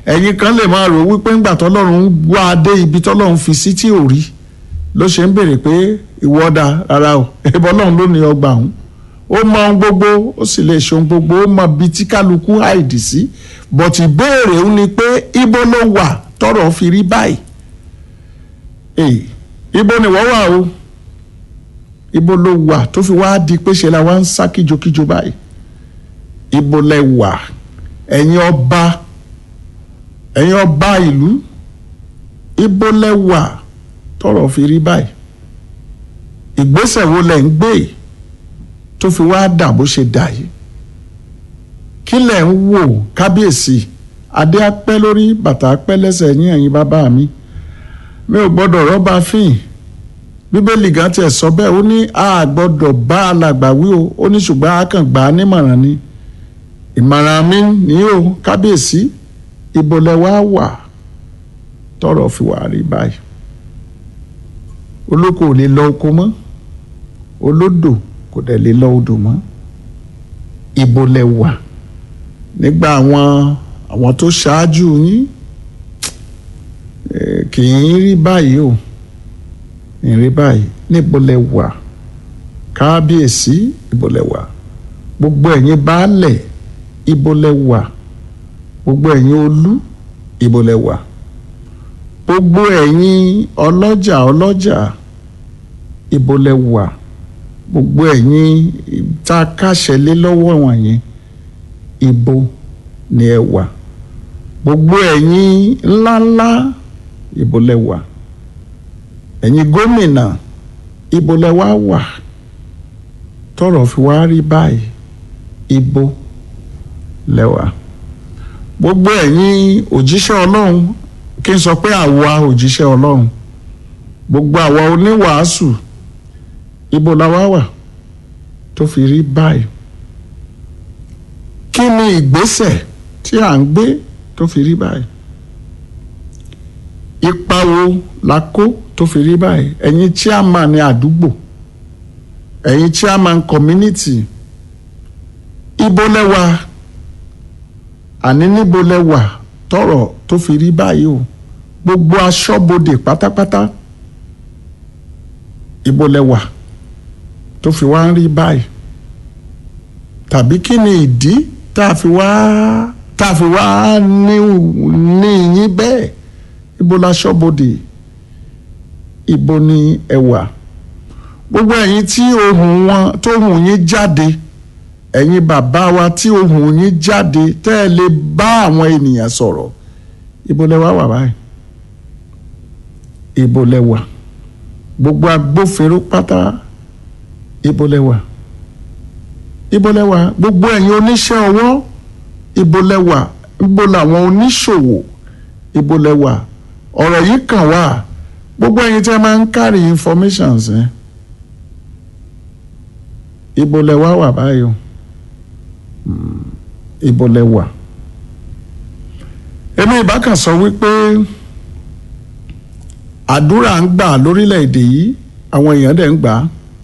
ẹ̀yin kan lè máa rò wípé ńgbà tọ́lọ́run ń wá dé ibi tọ́lọ́run fi sí tí ò rí ló ṣe ń béèrè pé ìwọ́dà rárá o ẹ̀bọ ọlọ́run ló ní ọgbà ọ̀hún ó mọ ohun gbogbo ó sì lè ṣe ohun gbogbo ó mọ ibi tí kálukú àìdì sí bọ̀tì ìbéèrè ń ni pé ibo ló wà tọ́rọ̀ fi rí báyìí èyí ibo ni wọ́n wà o ibo ló wà tó fi wá di pé ṣe la wá ń sá kíjokíjo báyìí ibo lẹ wà ẹ̀yin ọba ẹ̀yin ọba ìlú ibo lẹ wà tọ́rọ̀ fi rí báyìí ìgbésẹ̀ wo lẹ ń gbé tó fi wá dà bó ṣe dà yìí kí lẹ ń wò kábíyèsí adé apẹ́ lórí bàtà apẹ́ lẹ́sẹ̀ yín ẹ̀yin bàbá mi mi ò gbọ́dọ̀ rọ́bà fíìn bíbélì gan tiẹ̀ sọ bẹ́ẹ̀ ó ní a gbọ́dọ̀ bá alàgbà wí o ó ní ṣùgbọ́n a kàn gbà á nímọ̀ràn ni ìmọ̀ràn mi ní o kábíyèsí ibo lẹ wá wà tọ́rọ̀ fi wà rí báyìí olóko ò lè lọ oko mọ́ olódò kò dẹ̀ lè lọ odò mọ́ ibo lẹ wà nígbà àwọn àwọn tó ṣáájú yín kì í rí báyìí o ìrí báyìí níbo lẹ wà kábíyèsí ibo lẹ wà gbogbo ẹ̀yin baálẹ̀ ibo lẹ wà gbogbo ẹ̀yin olú ibo lẹ wà gbogbo ẹ̀yin ọlọ́jà ọlọ́jà ibo lẹ wà gbogbo ẹ̀yin tá a káṣẹ lé lọ́wọ́ wọ̀nyí ibo ni ẹ wà gbogbo ẹ̀yin ńláńlá ibo lẹ wà ẹ̀yin gómìnà ibo lẹ wá wà tọ́rọ̀ fi wá rí báyìí ibo lẹ wà gbogbo ẹ̀yin òjíṣẹ́ ọlọ́run kí n sọ pé àwa òjíṣẹ́ ọlọ́run gbogbo àwa oníwàásù ibo la wá wà tó fi rí báyìí kí ni ìgbésẹ̀ tí à ń gbé tó fi rí báyìí ipa wo la kó tó fi rí báyìí ẹ̀yin chairman ní àdúgbò ẹ̀yin chairman community ibo lẹ́wà àní níbo lẹ́wà tọ̀rọ̀ tó fi rí báyìí o gbogbo aṣọ́bodè pátápátá ibo lẹ́wà tó fi wá ń rí báyìí tàbí kí ni ìdí tá a fi wá tá a fi wá ní ní yín bẹ́ẹ̀ ibo la ṣọ́bodè ibo ni ẹ wà gbogbo ẹ̀yin tí ohùn wọn tó ohùn yín jáde ẹ̀yin bàbá wa tí ohùn yín jáde tẹ́ ẹ lè bá àwọn ènìyàn sọ̀rọ̀ ibo lẹ wá wà báyìí ibo lẹ wà gbogbo agbófinró pátá ibo lẹ wà ibo lẹ wà gbogbo ẹ̀yin oníṣẹ́ ọwọ́ ibo lẹ wà ibo làwọn oníṣòwò ibo lẹ wà ọ̀rọ̀ yìí kàn wá gbogbo ẹ̀yin tí a máa ń carry informations ẹ̀ ibo lẹ wá wà báyìí o ibo lẹ wà èmi ìbákan sọ wípé àdúrà ń gbà lórílẹ̀‐èdè yìí àwọn èèyàn dẹ̀ ń gbà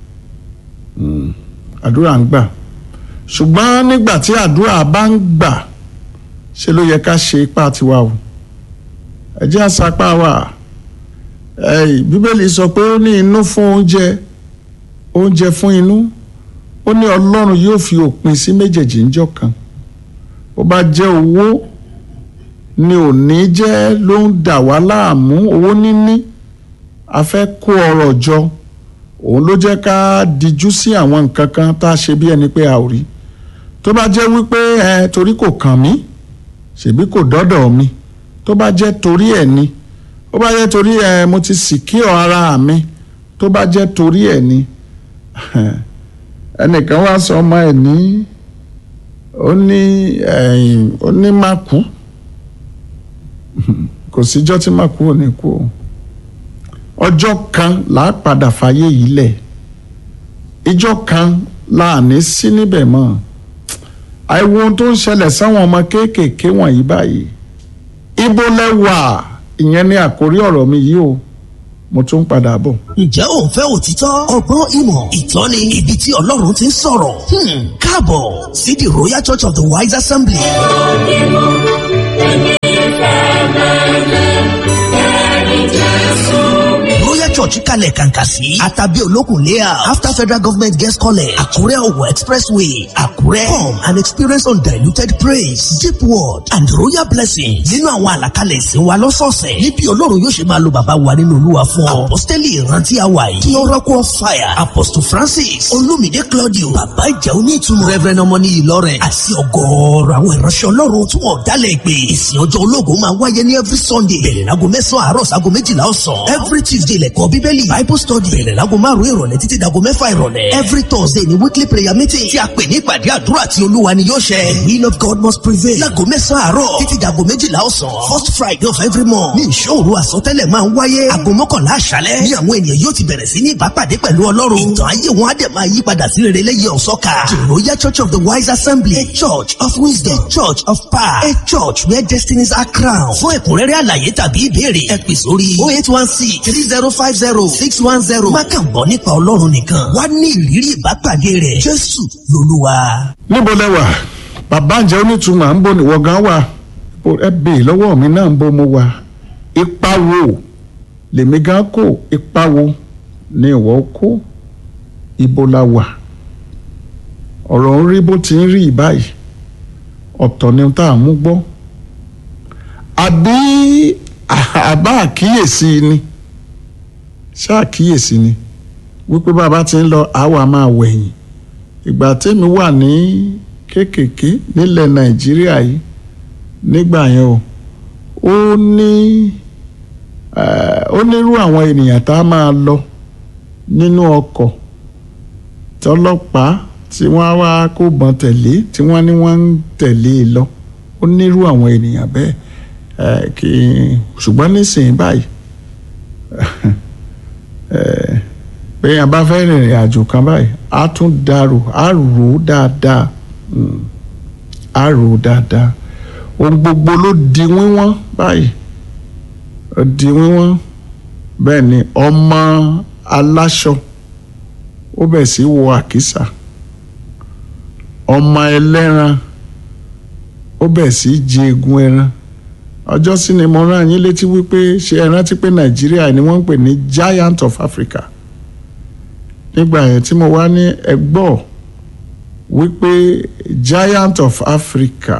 àdúrà ń gbà ṣùgbọ́n nígbà tí àdúrà bá ń gbà ṣe ló yẹ ká ṣe ipá tiwa o ẹ jẹ́ àṣàpá wa bíbélì sọ pé ó ní inú fún oúnjẹ oúnjẹ fún inú ó ní ọlọ́run yóò fi òpin sí méjèèjì ńjọ́ kan bó bá jẹ́ owó ni òní jẹ́ ló ń dà wá láàmú owó níní a fẹ́ kó ọrọ̀ jọ òun ló jẹ́ ká dijú sí àwọn nǹkan kan tá a ṣe bí ẹni pé a ò rí tó bá jẹ́ wípé ẹ torí kò kàn mí ṣèbí kò dọ́dọ̀ mi tó bá jẹ́ torí ẹ̀ ni ó bá jẹ́ torí ẹ̀ mo ti secure ara mi tó bá jẹ́ torí ẹ̀ ni ẹnìkan wá sọ ọmọ ẹ̀ ní ó ní ẹ̀yìn ó ní má kú kò síjọ́ tí má kú ò ní kú o ọjọ́ kan là á padà fàyè yìí lẹ̀ ìjọ́ kan là á ní sí níbẹ̀ mọ́ àìwo ohun tó ń ṣẹlẹ̀ sáwọn ọmọ kéékèèké wọ̀nyí báyìí ibo lẹ wà ìyẹn ní àkórí ọ̀rọ̀ mi yìí o mo tún padà bọ̀. ǹjẹ́ ò ń fẹ́ òtítọ́ ọgbọ́n ìmọ̀ ìtọ́ni ibi tí ọlọ́run ti ń sọ̀rọ̀ Hmm, káàbọ̀ sí the royal church of the wise assembly. Òkè mọ́, èmi fẹ́ church kalẹ̀ kàǹkà sí àtàbí olókùn layout after federal government guest college àkúrẹ́ ọ̀wọ̀ expressway àkúrẹ́ come and experience undiluted praise deep word and royal blessings nínú àwọn àlàkalẹ̀ ìsìn wa lọ́sọ̀ọ̀sẹ̀ níbi ọlọ́run yóò ṣe máa lo bàbá wa nínú olúwa fún ọ apostoli ìrántí àwa yìí kí oracle of fire apostle francis olumide claudio bàbá ìjà onítùmọ̀ reverend ọmọní ìlọrin àti ọgọ́ọ̀rọ̀ àwọn ìránṣẹ́ ọlọ́run tí wọ́n dálẹ̀ pé ìsìn ọjọ́ ológun máa wáyé ní every sunday bẹ̀rẹ̀ láago mẹ́sàn-án àárọ̀ sáago méjìlá ọ̀sán every tuesday lẹ́kọ̀ọ́ bíbélì bible study bẹ̀rẹ̀ láago márùn-ún ìrọ̀lẹ́ títí dago mẹ́fà ìrọ̀lẹ́ every thursday ni weekly prayer meeting tí a pè ní ìpàdé àdúrà tí olúwa ni yóò ṣẹ the will of god must prevail láago mẹ́sàn-án àárọ̀ títí dago méjìlá ọ̀sán first friday of every month ní ìṣòro àsọtẹ́lẹ̀ máa ń wáyé aago mọ́kànlá àṣálẹ́ ní àwọn ènìyàn yóò ti bẹ̀rẹ̀ sí ní ìbápàdé pẹ̀lú ọlọ́run ìtàn ayé wọn á dẹ̀ máa yí padà sí rere lẹ́yìn ọ̀sọ́ka the royal church of the wise assembly a church of wisdom a church of power a church where destinies are crowned fún ẹ̀kúnrẹ́rẹ́ àlàyé tàbí ìbéèrè ẹ pè sórí oh eight one six three zero five zero six one zero má kàn gbọ́ nípa ọlọ́run nìkan wá ní ìrírí ìbápàdé rẹ̀ jésù lolúwa. níbo lẹwà bàbá ǹjẹ́ onítùmọ̀ à ń bọ̀ níwọ̀ gan wà Bó- ẹ bèè lọ́wọ́ mi náà ń bọ̀ mo wà ipa wo lèmi gan kó ipa wo ni ìwọ kó ibo la wà ọ̀rọ̀ ń rí bó ti ń rí báyìí ọ̀tọ̀ ni tá à ń mú gbọ́ àbí àbá àkíyèsí ni ṣáàkíyèsí ni wípé bàbá ti ń lọ àwa máa wẹ̀yìn ìgbà tẹ́mi wà ní kéékèèké nílẹ̀ nàìjíríà yìí nígbà yẹn o ó ní eh, ó nírú àwọn ènìyàn tá a máa lọ nínú ọkọ̀ tọlọ́pàá tí wọ́n á wá kó bọn tẹ̀lé tí wọ́n ní wọ́n ń tẹ̀lé e lọ ó nírú àwọn ènìyàn bẹ́ẹ̀ eh, kí ṣùgbọ́n nísìnyí báyìí eh, bẹ́ẹ̀ bá fẹ́ rìnrìn àjò kan báyìí á tún dàrú á rò ó dáadáa Mm. á rò ó dáadáa ohun gbogbo ló di wíwọ́n báyìí ó di wíwọ́n bẹ́ẹ̀ ni ọmọ aláṣọ ó bẹ̀ sí wọ àkísà ọmọ ẹlẹ́ran ó bẹ̀ sí jẹ egun ẹran ọjọ́ sí ni mo rán yín létí wípé ṣé ẹ rántí pé nàìjíríà ni wọ́n ń pè ní giant of africa nígbà yẹn tí mo wá ní ẹgbọ́ wípé giant of africa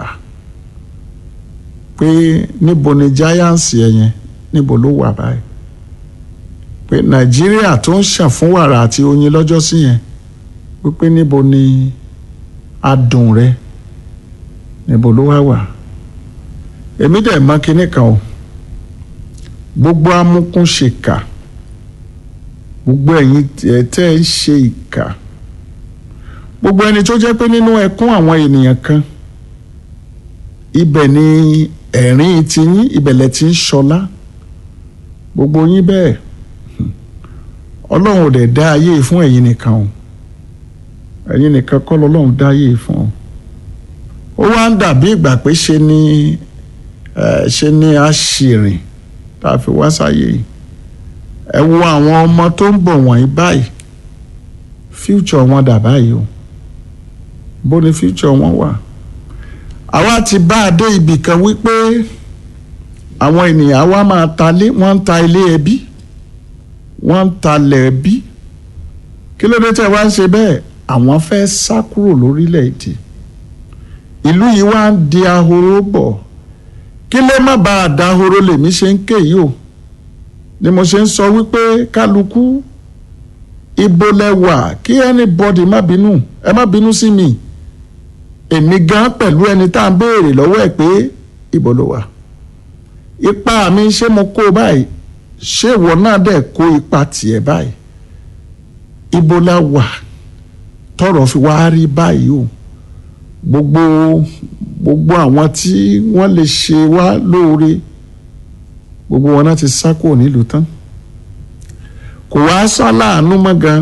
pé níbo ni giants yẹn yẹn níbo ló wà báyìí pé nàìjíríà tó ń ṣàn fún wàrà àti oyin lọ́jọ́ sí yẹn wípé níbo ni adùn rẹ níbo ló wá wà èmi dẹ̀ mọ̀ kinní kan o gbogbo amúkúnṣèkà gbogbo ẹ̀yin ẹ̀ tẹ́ ẹ ń ṣe ìkà gbogbo ẹni tó jẹ́ pé nínú ẹkún àwọn ènìyàn kan ibẹ̀ ni ẹ̀rín ti yín ibẹ̀lẹ̀ ti ń ṣọlá gbogbo yín bẹ́ẹ̀ ọlọ́run ò dẹ̀ dá ayé yìí fún ẹ̀yin nìkan o ẹ̀yin nìkan kọ́ lọ́lọ́run dá ayé yìí fún o ó wá ń dàbí ìgbà pé ṣe ni ẹ ṣe ni a ṣìrìn tá a fi wá sáyé yìí ẹ wo àwọn ọmọ tó ń bọ̀ wọ̀nyí báyìí future wọn dà báyìí o bó ni future wọn wà àwa ti bá a dé ibì kan wípé àwọn ènìyàn wa máa talé wọ́n ń ta ilé ẹbí wọ́n ń talẹ̀ ẹbí kí ló dé tẹ́ wá ń ṣe bẹ́ẹ̀ àwọn fẹ́ sá kúrò lórílẹ̀‐èdè ìlú yìí wá ń di ahoro bọ̀ kí lè má bàa dahoro lèmi ṣe ń ké yìí o ni mo ṣe ń sọ wípé kálukú ibo lẹ wà kí anybody má bínú ẹ má bínú sí mi èmi gan pẹ̀lú ẹni tá à ń béèrè lọ́wọ́ ẹ̀ pé ibo ló wà ipa mi ṣé mo kó báyìí ṣé ìwọ náà dẹ̀ kó ipa tiẹ̀ báyìí ibo la wà tọrọ fi wá rí báyìí o gbogbo gbogbo àwọn tí wọ́n lè ṣe wá lóore gbogbo wọn náà ti sá kúrò nílùú tán kò wá sá láàánú mọ́ gan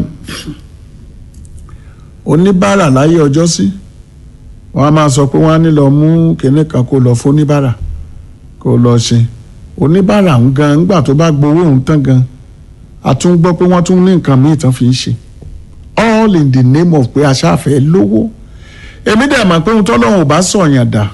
oníbàárà láyé ọjọ́ sí wọ́n á máa sọ pé wọ́n á ní lọ mú kinní kan kó lọ fún oníbàárà kó lọ ṣe oníbàárà ń gan ńgbà tó bá gbowó òun tán gan a tún gbọ́ pé wọ́n tún ní nǹkan míì tán fi ń ṣe all in the name of pé aṣáfẹ́ lówó èmi dẹ̀ mọ̀ pé ohun tọ́lọ́run ò bá sọ̀yàn dà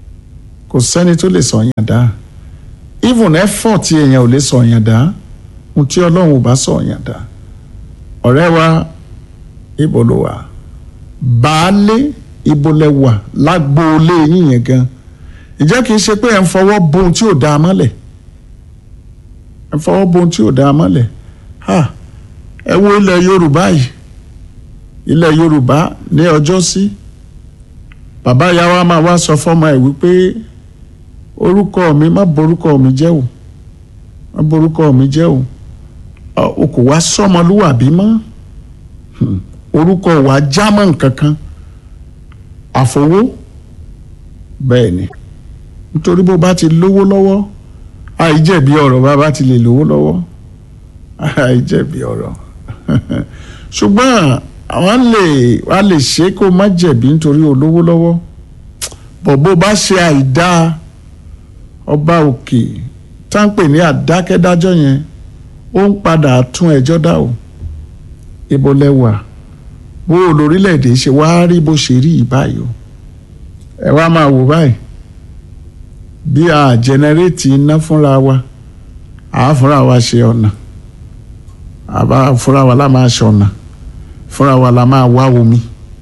kò sẹ́ni tó lè sọ̀yàn dà even effort èèyàn ò lè sọ̀yàn dà ohun tí ọlọ́run ò bá sọ yàn dá ọ̀rẹ́ wa ibo ló wà baálé ibo lẹ wà lágbóolé yín yẹn gan ìjẹ́ kìí ṣe pé ẹ̀ ń fọwọ́ bo ohun tí ò dáa mọ́lẹ̀ ẹ̀ ń fọwọ́ bo ohun tí ò dáa mọ́lẹ̀ ha ẹ wo ilẹ̀ yorùbá yìí ilẹ̀ yorùbá ní ọjọ́ sí bàbá ìyá wa máa wá sọ fọ́mọ ẹ̀ wípé orúkọ mi má borúkọ mi jẹ́ o má borúkọ mi jẹ́ o o kò wá sọmọlúwàbí mọ́ orúkọ wa jámọ́ nǹkan kan àfọwó bẹ́ẹ̀ ni nítorí bó bá ti lówó lọ́wọ́ àìjẹ̀bi ọ̀rọ̀ bá bá ti lè lówó lọ́wọ́ àìjẹ̀bi ọ̀rọ̀ ṣùgbọ́n àwọn lè wá lè ṣe kó má jẹ̀bi nítorí olówó lọ́wọ́ bọ̀ bó bá ṣe àìdá ọba òkè táǹpẹ̀ ní àdákẹ́dájọ́ yẹn ó ń padà tún ẹjọ́ dá o ibo lẹ́wà bó o lórílẹ̀‐èdè ṣe wá rí bó ṣe rí yìí báyìí o ẹ wá máa wò báyìí bí a jẹnẹrétì iná fúnra wa àá fúnra wa ṣe ọ̀nà àbá fúnra wa la máa ṣe ọ̀nà fúnra wa la máa wá omi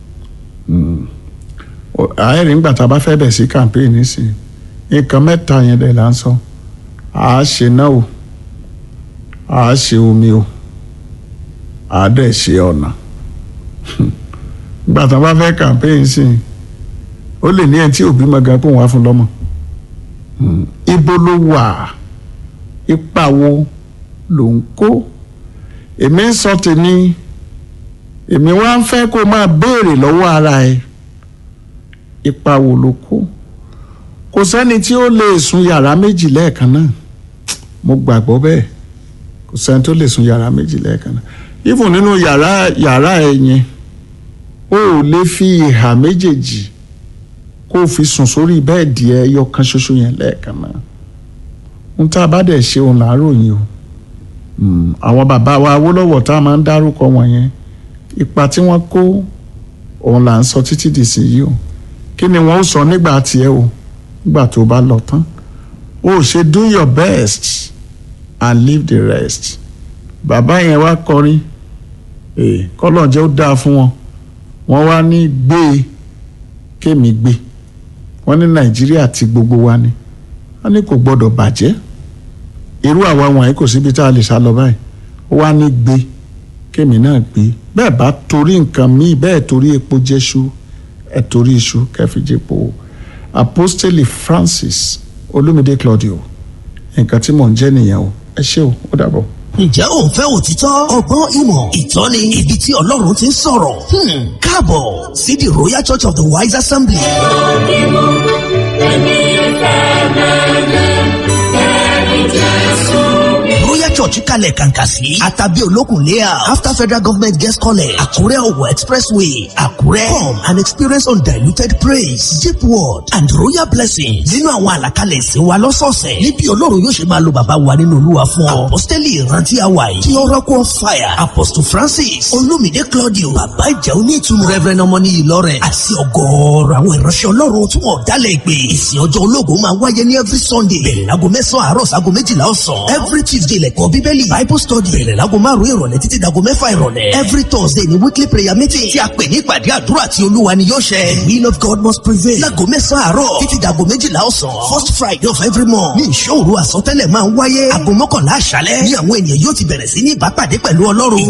àárín nígbà tá a bá fẹ́ bẹ̀ sí campaign sí nǹkan mẹ́ta yẹn dẹ̀ là ń sọ àá ṣe náà o àá ṣe omi o àá dẹ̀ ṣe ọ̀nà nígbà tá a bá fẹ́ campaign sí ó lè ní ẹni tí òbí máa ga kó wá fún lọ́mọ ibo ló wà ipa wo ló ń kó èmi ń sọ tèmi èmi wá ń fẹ́ kó máa béèrè lọ́wọ́ ara ẹ̀ ipa wo ló kó kò sẹ́ni tí ó lè sun yàrá méjì lẹ́ẹ̀kan náà mo gbàgbọ́ bẹ́ẹ̀ kò sẹ́ni tó lè sun yàrá méjì lẹ́ẹ̀kan náà even nínú yàrá yàrá ẹ̀ yẹn o ò lè fi ìhà méjèèjì kó o fi sùn sórí bẹ́ẹ̀dì ẹ yọ kan ṣoṣo yẹn lẹ́ẹ̀kan náà ohun tá a bá dẹ̀ ṣe òun làárọ̀ yìí o àwọn bàbá wa Awólọ́wọ̀ tá a máa ń dárúkọ wọn yẹn ipa tí wọ́n kó òun là ń sọ títí di sí yìí o kí ni wọ́n ó sọ nígbà tiẹ̀ o nígbà tó bá lọ tán o ṣe do your best and leave the rest bàbá yẹn wá kọrin kọ́lọ́jẹ́ ó dáa fún wọn wọ́n wá ní gbé e kémi gbé wọ́n ní Nàìjíríà ti gbogbo wa ni wọ́n ní kò gbọ́dọ̀ bàjẹ́ irú àwa wọ̀nyí kò síbi tá a lè sá lọ báyìí ó wá ní gbé kémi náà gbé bẹ́ẹ̀ bá torí nǹkan míì bẹ́ẹ̀ torí epo jẹ́ṣu ẹ̀ torí iṣu kẹfìjẹpo apostoli Francis Olúmídé Claudio nǹkan tí mò ń jẹ́ nìyẹn o ẹ ṣé o ó dàbọ̀. Ǹjẹ́ o ń fẹ́ òtítọ́? Ọgbọ́n ìmọ̀ ìtọ́ni ibi tí Ọlọ́run ti ń sọ̀rọ̀. Hmm, Káàbọ̀ sí the Royal Church of the Wise Assembly. Royal Church kalẹ̀ kàǹkà sí. Àtàbí olókùn léa. After Federal Government Guest College. Àkúrẹ́ Ọ̀wọ̀ Expressway. Àkúrẹ́. Come and experience undiluted praise. Deep word and royal blessings. Nínú àwọn àlàkalẹ̀ ìsìn wa lọ́sọ̀ọ̀sẹ̀. Níbi Ọlọ́run yóò ṣe máa lo bàbá wa nínú Olúwa fún ọ. Apostoli ìrántí àwa yìí. Tí Oracle of Fire. Apostle Francis. Olúmídé Claudio. Bàbá ìjà onítùmọ̀. Reverend Ọmọníyì Lawrence. Àti ọgọ́ọ̀rọ̀ àwọn ìránṣẹ́ Ọlọ́run tí wọ́n dálẹ̀ ìpè. Ìsìn ọjọ́ ológun máa wáyé ní every Sunday. Bẹ̀rẹ̀ láago mẹ́sàn-án àárọ̀ sáago méjìlá ọ̀sán. Every Tuesday lẹ̀kọ́ bíbélì. Bible study. Bẹ̀rẹ̀ láago márùn-ún ìrọ̀lẹ́ títí dago mẹ́fà ìrọ̀lẹ́. Every Thursday ni weekly prayer meeting. Tí a pè ní ìpàdé àdúrà tí Olúwa ni yóò ṣẹ. The will of God must prevail. Láago mẹ́sàn-án àárọ̀ títí dago méjìlá ọ̀sán. First Friday of every month. Ní ìṣòro àsọtẹ́lẹ̀ máa ń wáyé. Aago mọ́kànlá àṣálẹ́. Ní àwọn ènìyàn yóò ti bẹ̀rẹ̀ sí ní ìbápàdé pẹ̀lú Ọlọ́run.